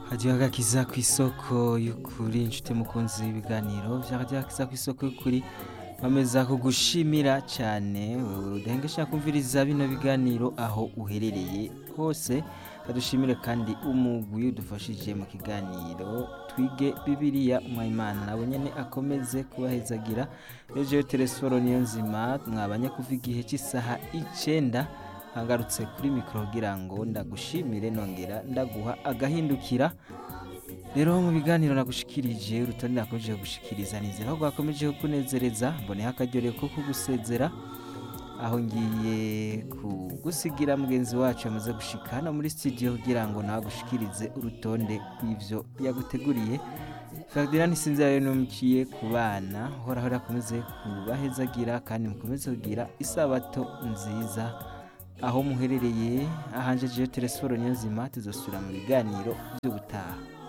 hadiyo agakiza ku isoko y'ukuri inshuti mukunzi w'ibiganiro vya hadiyo agakiza ku isoko y'ukuri bameza kugushimira cyane wewe udahengesha kumviriza bino biganiro aho uherereye hose kadushimire kandi umugwi udufashije mu kiganiro twige bibiliya umwayimana nabo nyene akomeze kubahezagira rejeyo telesforo niyo nzima mwabanye kuva igihe cy'isaha icenda ngarutse kuri mikoro kugira ngo ndagushimire nongera ndaguha agahindukira rero mu biganiro nagushikirije urutonde nakomeje gushikiriza nizera ko rwakomeje kukunezereza mboneho akaryohero ko kugusezera aho ngiye kugusigira mugenzi wacu yamaze gushika hano muri studio kugira ngo nawe agushikirize urutonde rw'ivyo yaguteguriye Ferdinand Sinzira rero numukiye ku bana horaho rakomeze kubahezagira kandi mukomeze kugira isabato nziza aho muherereye ahanjejeyo telesforo niyonzima tuzosubira mu biganiro by'ubutaha